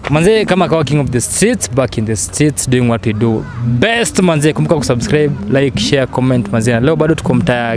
manze kama kawa king of the streets back in the streets doing what we do best manze kumbuka kusubscribe like share comment manze na leo bado tuko mtaa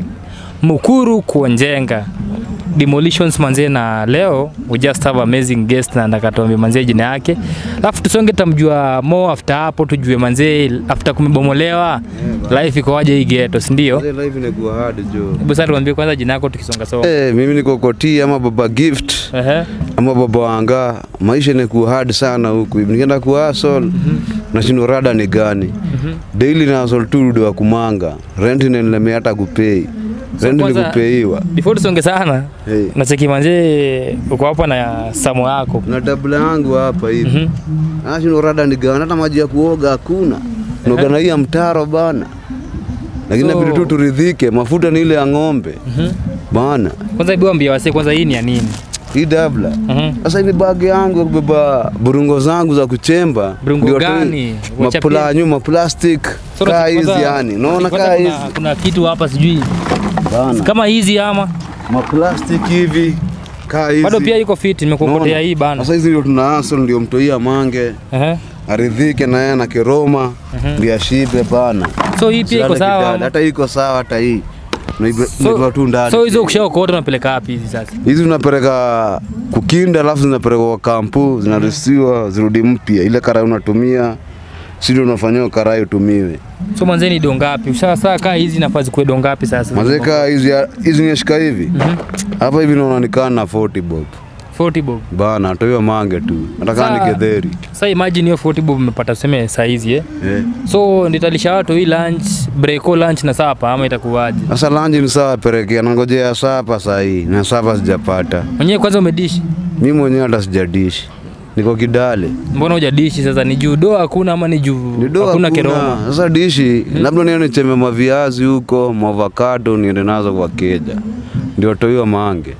mukuru kuonjenga demolitions manze na leo we just have amazing guest na ndakatuambia manze jina yake alafu tusonge tamjua more after hapo tujue manze after kumebomolewa life iko waje hii ghetto si ndio Ile live inakuwa hard jo. hebu sasa tuambie kwanza jina yako tukisonga songa Eh, mimi niko Koti ama baba gift ehe ama baba wanga, maisha inakuwa hard sana huku. Nikienda ku hustle nashindwa rada ni gani. Daily na hustle tu ndo wa kumanga. Rent inanilemea hata kupei. Rent ni kwanza- kupeiwa. before tusonge sana Hey. nacheki manze uko hapa na samo yako Na tabla yangu hapa hivi. Nashindwa rada ni gani, hata maji ya kuoga hakuna. Noga na hii ya mtaro bana. Lakini So- inabidi tu turidhike, mafuta ni ile ya ng'ombe. Bana. kwanza hebu ambia wasee kwanza hii ni ya nini Hii dabla. Mhm. Sasa hii ni bagi yangu ya kubeba burungo zangu za kuchemba. Burungo Ndio tu- gani? Wachapia? Mapula nyuma plastic. So, Kaa kwanza- hizi yani. Naona kwanza kaa kuna- hizi. kuna kitu hapa sijui Bana. kama hizi ama Maplastic hivi. Kaa hizi. bado pia iko fit nimekuokotea Unaona? hii bana Sasa hizi ndio tuna hustle ndio mtoia mange. Ehe. Aridhike na yeye na kiroma. Ndio ashibe bana. so hii pia iko Usilale sawa kidada. ama? Hata hii iko sawa hata hii. Unaibe- so, unaibiwa tu ndani. so hizo ukishaokota unapeleka wapi hizi sasa hizi tunapeleka kukinda, alafu zinapelekwa kwa kampu, zinarisiwa zirudi mpya. Ile karai unatumia si ndio unafanyia karai utumiwe. so mwanzeni do ngapi ushasaa kaa hizi nafaa zikuwe do ngapi sasa Mazeka hizi hizi nyeshika hivi hapa hivi naona nikaa na 40 bob 40 bob bana, toyo mange tu, nataka Saa- ni gedheri sasa imagine hiyo 40 bob umepata tuseme saa hizi eh eh. so nditalisha watu hii lunch breko lunch na sapa ama itakuwaje Sasa lanji ni sawa pelekea, nangojea sapa saa hii na sapa sijapata. mwenyewe kwanza umedishi Mimi mwenyewe hata sijadishi, niko Kidale mbona hujadishi sasa ni juu do hakuna ama ni juu Nido hakuna hakuna. keroma Sasa dishi labda niende cheme maviazi huko maavocado niende nazo kwa keja, ndio toiwa mange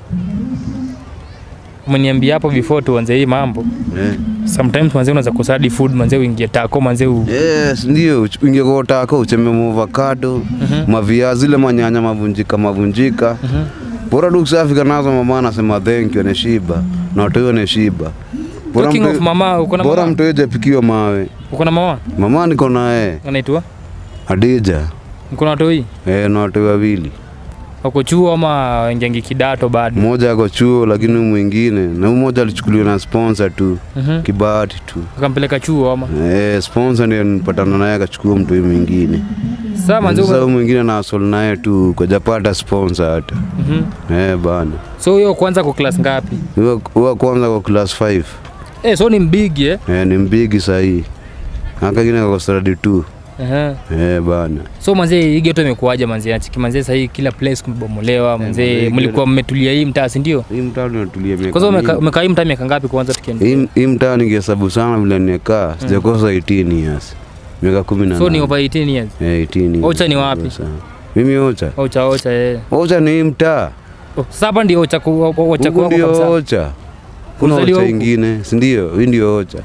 umeniambia hapo before tuanze hii mambo eh. sometimes manze unaweza kusadi food manze uingie tako manze u... Yes, ndio ingie kwa utako ucheme maavocado maviazi ile manyanya mavunjika mavunjika bora tu kusafika nazo mama anasema thank you neshiba na watoiwa neshiba Bora Talking mtu- of mama uko na bora mama mtu japikiwa mawe uko na mama mama niko naye anaitwa Adija uko na watoi eh, na watu wawili wako chuo ama wengengi kidato bado mmoja ako chuo lakini huyu mwingine na huyu mmoja alichukuliwa na sponsor tu Mhm. kibahati tu ukampeleka chuo ama eh, sponsor ndio nipatana naye akachukua mtu huyu mwingine sasa manze sasa huyu ume- mwingine na asol naye tu kujapata sponsor hata Mhm. eh, bana so hiyo kwanza kwa class ngapi huyo huyo kwanza kwa class 5 eh so ni mbigi eh eh, ni mbigi sahii akagine kwa study 2 Ehe. eh, bana so manze hii geto imekuaje manze achiki manze sahii kila place kumebomolewa manze manze, mlikuwa mmetulia hii mtaa si ndio hii mtaa tunatulia miaka kwanza umeka- mingi. umekaa hii mtaa miaka ngapi kwanza tukienda hii hii mtaa ningehesabu sana vile nimekaa sijakosa 18 years miaka kumi na so ni nane. over 18 years Eh, 18 years. Ocha ni wapi? Sana. Mimi Ocha. ocha ocha eh Ocha ni hii mtaa. Oh, sasa hapa ndio ocha ku- ocha Huku kwako ndio kabisa Ocha. Kuna Ulizaliwa Ocha huku? ingine, si ndio? Hii ndio Ocha.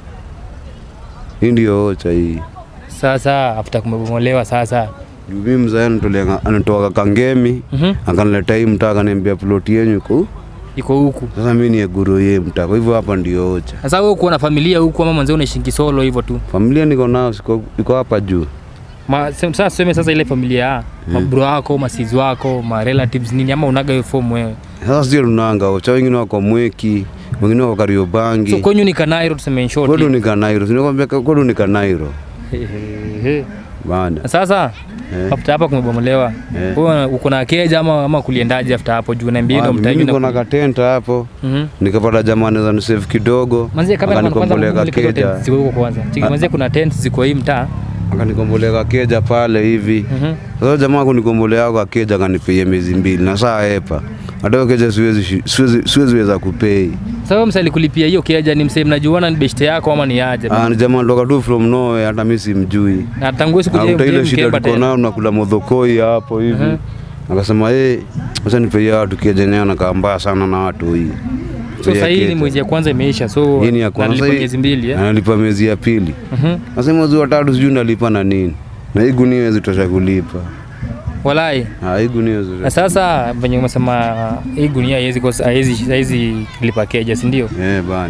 Hii ndio Ocha hii. sasa after kumebomolewa sasa Juu Mimi mzee anatolea anatoka Kangemi, Mhm. akanileta hii mtaa akaniambia ploti yenu iko huku. iko huku Sasa mimi ni guru ye mtaa. Kwa hivyo hapa ndio Ocha. sasa wewe kuwa na familia huku ama mwanzo unaishingi solo hivyo tu Familia niko nao siko iko hapa juu. Ma, se- sasa tuseme sasa ile familia ya mabro wako masizi wako ma relatives nini ama unaga hiyo form wewe Sasa sio tunanga Ocha, wengine wako Mweki, wengine wako Kariobangi. so kwenyu ni kanairo tuseme in short Kwetu ni Kanairo. Sinakwambia kwetu ni Kanairo. He, he, he. Bana. Na sasa Eh. after hapa kumebomolewa Eh. wewe uko na keja ama, ama kuliendaje after hapo juu naambia Ah, ndo mimi mtaji niko na na katenta hapo Mhm. nikapata jamani za nisave kidogo Manzi kama kwanza akanikombolea kwanza keja tent ziko huko kwanza. Chiki manzi kuna tent ziko hii mtaa. akanikombolea keja pale hivi Mhm. sasa jamaa kunikombolea kwa keja akanipia miezi mbili na saa hepa hata hiyo keja siwezi shi- siwezi siwezi weza kupei Sasa wewe msali kulipia hiyo keja ni msee mnajuana ni beshte yako ama ni aje? ah ni jamaa toka tu from nowhere hata mimi simjui Na tangu siku Akuta ile shida mkemba tuko tena. nayo nakula modhokoi hapo hivi Mhm. akasema eh acha nipeia watu keja nao nakaa mbaya sana na watu hii So sasa hii ni mwezi ya kwanza imeisha. So Hii ni ya kwanza. nalipa Hii- miezi mbili eh. analipa miezi ya pili Mhm. Sasa mwezi wa tatu sijui ndalipa na nini, na hii gunia haiwezi tosha kulipa. Walai. Ah, hii gunia haiwezi Na tosha. sasa venye umesema hii gunia haiwezi kosa haiwezi haiwezi lipa keja, si ndio? Eh bana,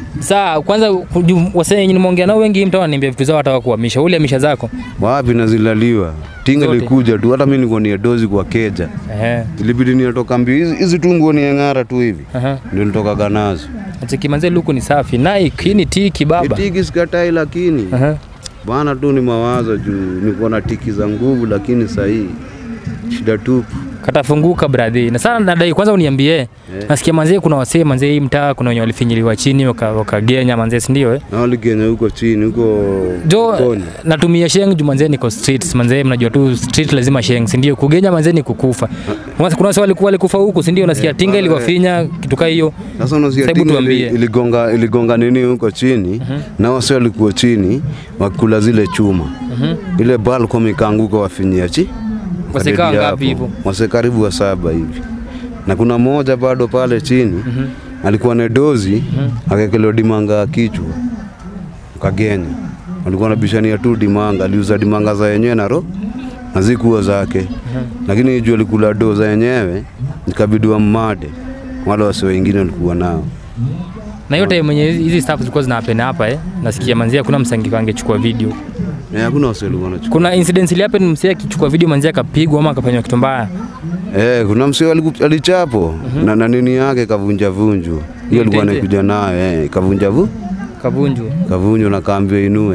Saa kwanza kuju- wasee wenye nimeongea nao wengi mtu ananiambia vitu zao hata wakuhamisha. Ule hamisha zako. wapi nazilaliwa tinga Zote. likuja tu hata mi nilikuwa ni dozi kwa keja Ehe. ilibidi niatoka mbio hizi hizi tu nguo ni ng'ara tu hivi Aha. ndio nitokaga nazo Acheki manze luku ni safi. Nike hii ni tiki baba. tiki sikatai lakini Aha. bana tu ni mawazo juu nikuwa na tiki za nguvu lakini sahii shida tupu Katafunguka brother. Na sana nadai kwanza uniambie. Nasikia manze kuna wasee manze hii mtaa kuna wenye walifinyiliwa chini waka- wakagenya manze si ndio eh? na waligenya huko chini huko Jo Koni. natumia sheng juu manze niko streets manze mnajua tu street lazima sheng si ndio? Kugenya manze ni kukufa. Kuna kuna wase walikuwa walikufa huku si ndio? Nasikia tinga eh. iliwafinya kitu kaa hiyo. Sasa unasikia Hebu tinga tuambie. ili- iligonga, iligonga nini huko chini na wase walikuwa chini wakula zile chuma ile balcom ikaanguka wafinyia chi Wase kaa kadedi ngapi hapo. hivyo? wase karibu wa saba hivi na kuna mmoja bado pale chini alikuwa na dozi akekelewa dimanga ya kichwa kagenya alikuwa anabishania tu dimanga aliuza dimanga za yenyewe na ro na zikuwa zake lakini juu alikula do za yenyewe ikabidi wammade wale wase wengine walikuwa nao Na yote mwenye hizi- hizi stuff zilikuwa zina happen hapa eh. Nasikia manzia kuna msangiko angechukua video. Eh, hakuna wase walikuwa wanachukua Kuna incident ile happen msee akichukua video manzia akapigwa ama akafanywa kitu mbaya. eh, kuna msee aliku- alichapo na, na nini yake kavunja vunju hiyo alikuwa Mtete. anakuja nayo eh, kavunja vu Kavunjwa. kavunjwa na kaambiwa inue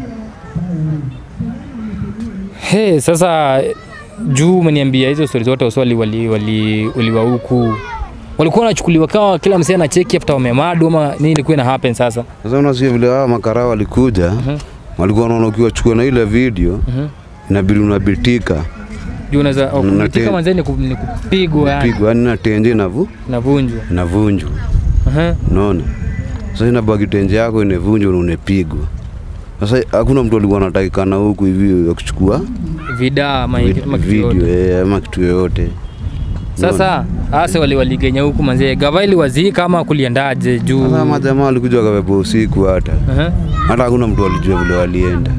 He, sasa juu umeniambia hizo stori zote uswali wali wali uliwa huku walikuwa wanachukuliwa kama kila msee anacheki after wamemadu ama nini ilikuwa ina happen sasa Sasa unasikia vile hawa makara walikuja walikuwa wanaona ukiwachukua na ile video inabidi unabitika juu unaweza oh, Na kuitika te- manzee ni ku- ni kupigwa yani pigwa yani na tenje inavu navunjwa inavunjwa Aha. unaona sasa inabaki tenje yako inavunjwa na unapigwa sasa hakuna mtu alikuwa anatakikana huku hivi ya kuchukua vida ama vid- ama kitu video yoyote. eh, ama kitu yoyote sasa ase wali waligenya huku manzee gava iliwazika ama kuliendaje juu sasa majamaa walikuja wakabeba usiku hata Aha. hata hakuna mtu alijua vile walienda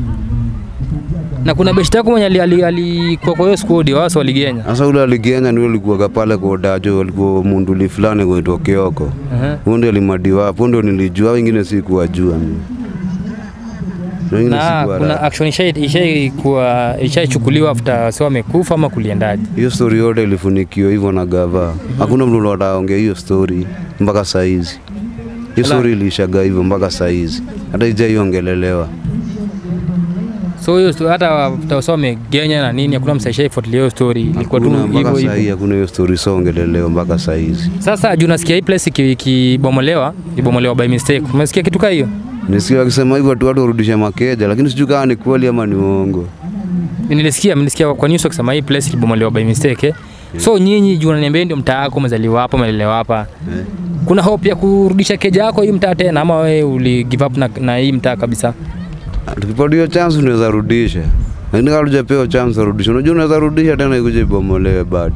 na kuna beshti yako mwenye ali- ali- alikuwa kwa hiyo squad wase waligenya sasa ule aligenya ndio alikuwa pale kwa dajo walikuwa munduli fulani kuitwa Kioko Aha. huo ndio alimadiwa hapo ndio nilijua wengine sikuwajua mimi Na wengine na sikuwa kuna ra- action ishai- ishaikuwa ishaichukuliwa after wase wamekufa ama kuliendaje hiyo story yote ilifunikiwa hivyo na gava hakuna mtu ataongea hiyo story mpaka saizi hiyo Ala. story ilishaga hivyo mpaka saizi hata ijaiongelelewa so hiyo sto- hata tawasa wamegenya na nini hakuna msaisha ifuatilia hiyo story ilikuwa tu Hakuna, hivyo mpaka hivyo sahii hakuna hiyo story songelelewa mpaka saizi sasa juu nasikia hii place iki- ikibomolewa ibomolewa by mistake umesikia kitu kaa hiyo nisikia wakisema hivyo tu watu warudishe makeja lakini sijui kama ni kweli ama ni uongo nilisikia nilisikia kwa news wakisema hii place ikibomolewa by mistake eh? so nyinyi juu unaniambia ndio mtaa wako umezaliwa hapa umelelewa hapa Eh. kuna hope ya kurudisha keja yako hii mtaa tena ama wewe uli give up na, na hii mtaa kabisa tukipata hiyo chance unaweza rudisha lakini kama hujapewa chance urudisha unajua unaweza rudisha tena ikuja ibomolewe bado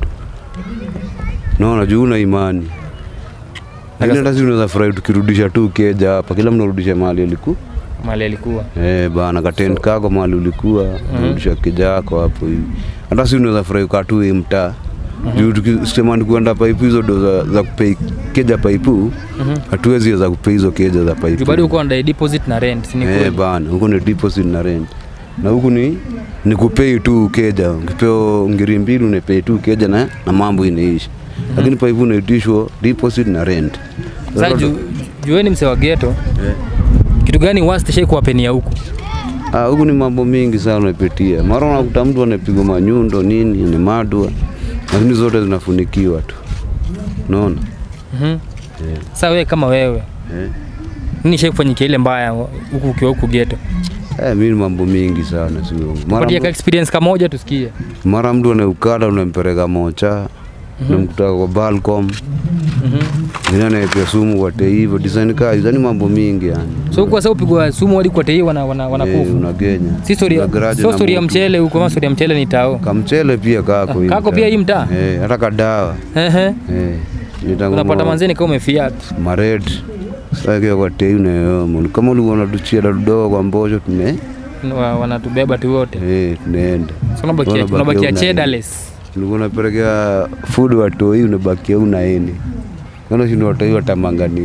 naona juu una imani lakini hata sisi unaweza furahi tukirudisha tu keja hapa kila mtu arudishe mahali aliku mali alikuwa eh bana katent kako mahali ulikuwa rudisha keja yako hapo hivi hata sisi unaweza furahi ukaa tu hii mtaa juu tukisema ni kuenda paipu hizo ndo za, za kupei keja paipu hatuwezi weza kupei hizo keja za juu paipu bado uko under deposit na rent si ni Eh, kweli? bana huku ni deposit na rent na huku ni ni kupei tu keja ukipewa ngiri mbili unapei tu keja na, na mambo inaisha lakini paipu unaitishwa deposit na rent Sasa juu juu wewe ni msee wa ghetto Eh. kitu gani worst shai kuwapenia huku Ah, huku ni mambo mingi sana unapitia mara unakuta mtu anapigwa manyundo nini ni madwa lakini zote zinafunikiwa tu unaona Mhm. Sasa wewe kama wewe eh. nini shai kufanyikia ile mbaya huku ukiwa huku ghetto Eh, mi ni mambo mingi sana si uongo. mara, patia ka mtu- experience kamoja tusikie mara mtu anaukada unampeleka mocha unamkuta kwa balcom Mwingine anaepia sumu kwa teivo design kaa hizo ni mambo mingi yani. so kwa sababu upigwa sumu hadi kwa tei wana, wana, Eh, wanakufa unagenya. si story Una garage so na story ya moto. mchele huko ama story ya mchele ni tao Kamchele pia kako hii kako mtaa. pia hii mtaa Eh, hata kadawa. ehe Eh. nitangunua unapata manzeni kama umefiat mared sasa kiwa kwa tei unayomo kama ulikuwa unatuchia dadogo kwa mbosho tune Wa- wanatubeba tu wote eh tunaenda so unabakia Unabakia unabakia una- chedales ulikuwa unapelekea food watoi unabakia unaeni kana shindo watoi watamanga nini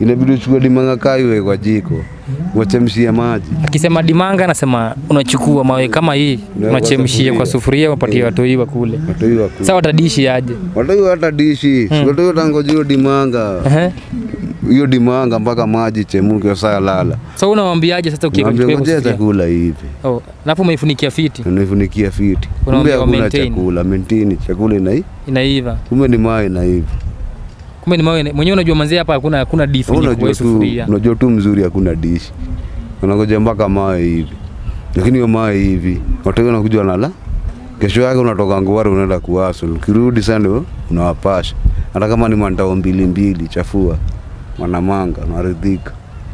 inabidi uchukue dimanga kaa iwe kwa jiko wachemshie maji Akisema dimanga anasema unachukua mawe kama hii Unaweka unachemshia kwa sufuria. sufuria upatie watu hii wakule. watoi waku Sasa watadishi aje? watoi hata dishi Hmm. watoi watangoja hiyo dimanga Ehe. hiyo dimanga mpaka maji chemuke saa lala So unawambiaje sasa ukiweka Naambia kwa ngojea sufuria? chakula hivi Oh, alafu umeifunikia fiti unaifunikia fiti kumbe Unaambia wa hakuna maintain. chakula mentini chakula inai inaiva. kumbe ni mai na hivi Kumbe ni mawe mwenyewe unajua manzi hapa hakuna hakuna difu kwa unajua hiyo tu sufuria. unajua tu mzuri hakuna dishi unangoja mpaka mawe hivi lakini hiyo mawe hivi watu wanakuja wanala kesho yake unatoka nguari unaenda kuasul ukirudi sana ndio unawapasha hata kama ni mantao mbili mbili chafua wanamanga naridhika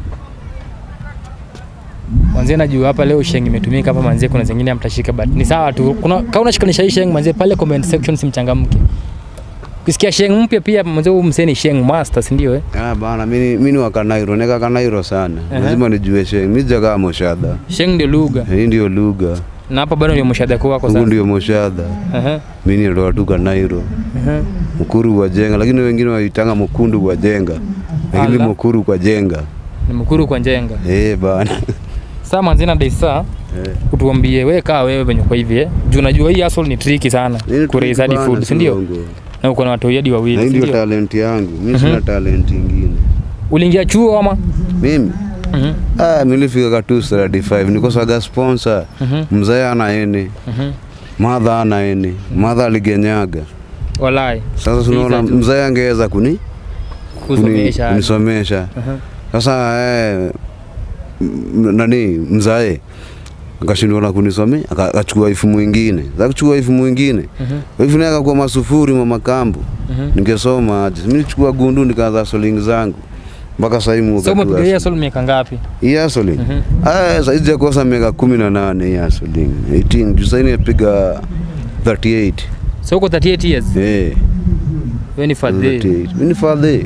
Manzi najua hapa leo sheng imetumika hapa manzi, kuna zingine mtashika but ni sawa tu. Kuna kama unashikanisha hii sheng manzi pale comment section simchangamke. Ukisikia sheng mpya pia manzi huyu msee ni sheng master, si ndio eh? Ah, bana mimi mimi ni wa Kanairo, nika Kanairo sana. Aha. Lazima nijue sheng. Mimi jagaa moshadha. Sheng ndio lugha. Hii ndio lugha. Na hapa bado ndio mshahada wako Huku sasa. ndio moshadha. Ehe. Mimi ndio tu Kanairo. Ehe. Mkuru wa jenga, lakini wengine waitanga mkundu wa jenga. Lakini Ala. mkuru kwa jenga. Ni mkuru kwa njenga. Eh bana. Sasa manzi na Daisa Eh. utuambie wewe kaa wewe venye kwa hivi eh. Juu unajua hii hustle ni tricky sana. Nini Kuraise hadi bana, food, si ndio? Songo. Na uko na watu hadi Na wawili, hii si ndio ndio? talent yangu. Mimi sina talent ingine. Uliingia chuo ama? Mimi Mhm. ah, mimi nilifika ka 235 nikosaga sponsor. Mhm. Mzee ana ene, Mhm. madha ana ene, madha aligenyaga. Walai. Sasa tunaona tu. mzee angeweza kuni kuni- Kusomesha. kunisomesha Aha. sasa eh, m- nani mzae akashindwa na kunisomea aka- akachukua ifu mwingine za kuchukua ifu mwingine Mhm. ifu naye akakuwa masufuri mama kambu Mhm. ningesoma aje mimi nichukua gundu nikaanza soling zangu mpaka sasa hivi So umepiga hii hustle miaka ngapi? hii hustling Mhm. ah sasa hizi kosa miaka 18 hii hustling 18 juu sasa nimepiga 38 So uko 38 years. eh Wewe ni fadhi. 38 mimi ni father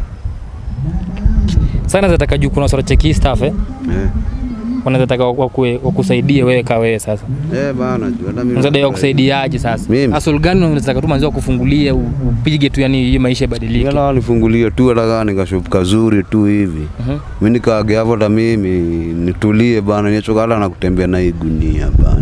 Sana zataka juu kuna sort cheki staff eh. eh Wanaweza taka wakue- wakusaidie wewe ka wewe sasa. eh bana juu hata mimi Unaweza wakusaidiaje sasa? Mimi? Hustle gani unaweza taka tu manzi kufungulia upige tu yani hiyo maisha ibadilike. Yala walifungulia tu hata kama nikashop kazuri tu hivi. Mhm. Mimi nikaage hapo hata mimi nitulie bana, nichoka hata na kutembea na hii gunia bana.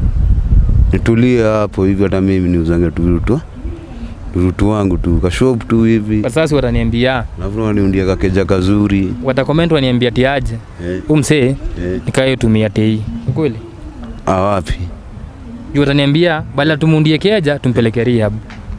Nitulie hapo hivi hata mimi niuzange tu vitu vitu wangu tu kashop tu hivi. Kwa sasa wataniambia, Alafu waniundia kakeja kazuri. watakomment waniambia tiaje. Eh, Huyu msee eh. nikaye tumia tei. Ni kweli? Ah, wapi? Juu wataniambia badala tumuundie keja tumpeleke rehab.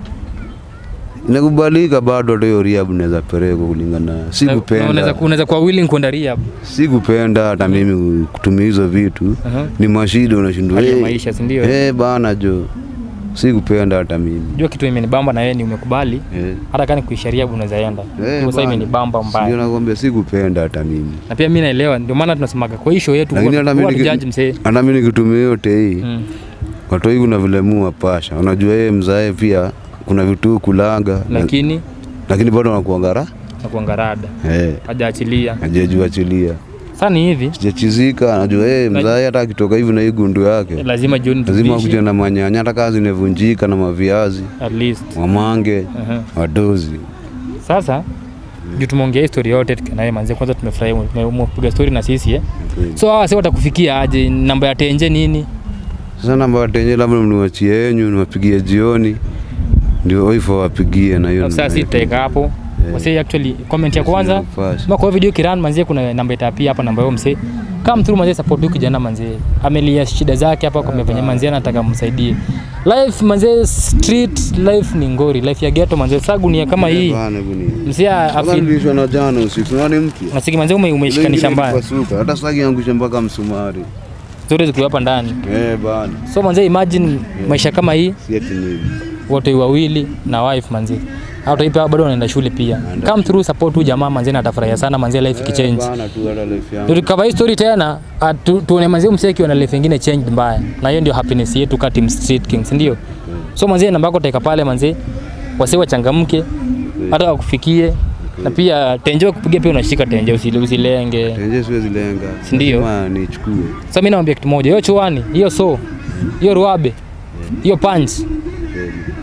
Inakubalika bado hata hiyo rehab naweza pelekwa kulingana. Na- na Sikupenda. Unaweza unaweza kuwa willing kwenda rehab. Sikupenda hata mimi kutumia hizo vitu. Aha. Ni mashida unashindwa. Hali ya "Eh, maisha, si ndio? Eh, bana jo. Sikupenda hata mimi. Jua kitu imenibamba na wewe ni umekubali. Eh. Hata kama kuisha rehab unaweza enda. Eh, Sasa bana. imenibamba Ndio mbaya. nakwambia sikupenda hata mimi. Na pia mimi naelewa ndio maana tunasemaga kwa hii show yetu Lakini hata mimi niki- judge msee. hata mimi nikitumia yote hii Mm. watu hii kuna vile mua pasha. Unajua yeye mzae pia kuna vitu kulanga Lakini lakini bado anakuangara nakuangarada. eh Hajaachilia. hajajua achilia. Sasa ni hivi, Sijachizika, anajua yeye mzae hata akitoka hivi na hii gundu yake lazima jioni lazima tuishi kuja na manyanya, hata kazi inavunjika na maviazi, at least. wamange, Aha. wadozi. Sasa juu tumeongea story yote tukanaye manzi, kwanza tumefurahi ume- umepiga story na sisi eh. So hawa sasa watakufikia aje? Namba ya tenje nini? Sasa namba watenye labda mniwachie yenyu niwapigie jioni, ndio oifo wapigie na hiyo. Sasa si tutaweka hapo. Wase actually comment ya kwanza Nafasi. kama kwa hiyo video kiran manzi, kuna namba itapia hapa, namba yao msee. Come through manzi, support huyu kijana manzi. Amelia shida zake hapa kwa mfanya manzi, anataka msaidie. Life manzi, street life ni ngori, life ya ghetto manzi. Sasa gunia kama hii Bana gunia. msee Kama afil nilishwa na jana usiku, nani mpya? Nasiki manzi ume umeishikanisha mbaya. Pasuka. Hata sasa angusha mpaka msumari. Zote zikiwa hapa ndani. Eh bana. So manzi, imagine maisha kama hii Si eti ni wote wawili na wife manzi. Hata pia bado wanaenda shule pia. Come through support huyu jamaa manzi, na atafurahia sana manzi, life ikichange. bana tu hata life yangu. Ndio tukava hii story tena ah, tu, tuone manzi msee akiwa na life ingine change mbaya. Na hiyo ndio happiness yetu kati Team Street Kings, ndio. So manzi, namba yako taika pale manzi. Wase wachangamke hata wakufikie na pia tenje kupiga pia unashika tenje usile usilenge. Tenje siwezi lenga. Si ndio? Lazima nichukue. Sasa mimi naambia kitu moja, hiyo chuani, hiyo so, hiyo ruabe, hiyo punch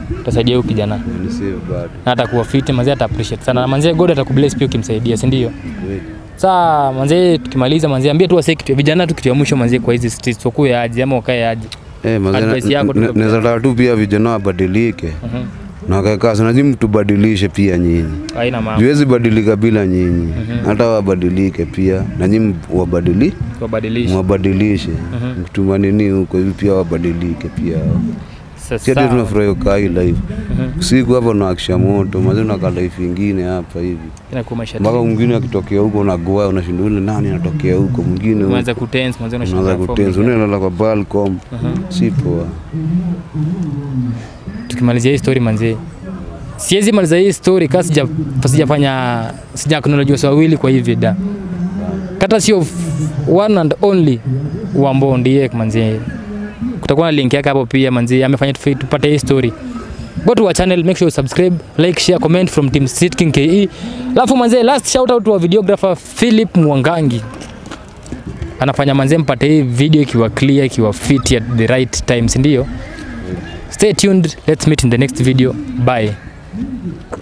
utasaidia huyu kijana Nisave bado. na atakuwa fit manzee ata appreciate sana na manzee God atakubless pia ukimsaidia si ndio Kweli. saa manzee tukimaliza manzee ambia tu wasee kitu vijana tu kitu ya mwisho manzee kwa hizi streets wakuwe aje ama wakae aje Eh, mazee, Advice yako tu na- kwa na- naweza taka tu pia vijana wabadilike Mhm. na wakae kazi, na nyinyi mtubadilishe pia nyinyi. haina mambo Juwezi badilika bila nyinyi, hata wabadilike pia na nyinyi wabadili wabadilishe mwabadilishe mtuma nini huko hivi pia wabadilike pia sasa si ati tunafurahi ukaa hii life usiku hapo naakisha moto mazee unakaa life ingine hapa hivi inakuwa maisha mpaka mwingine akitokea huko unagoa unashinda ule nani anatokea huko mwingine huko. unaanza kutense manzee unaanza unashinda kutenza unaelala kwa balcom si poa tukimalizia hii story manzee siwezi maliza hii story kama sija sijafanya sija acknowledge watu wawili kwa hii vida kata sio f- one and only Wambo ndiye manzee kutakuwa na link yake hapo pia manzee amefanya tufi- tupate hii story go to our channel make sure you subscribe like share comment from team Street King KE alafu manzee last shout out to our videographer Philip Mwangangi anafanya manzee mpate hii video ikiwa clear ikiwa fit at the right time si ndio Stay tuned. Let's meet in the next video. Bye.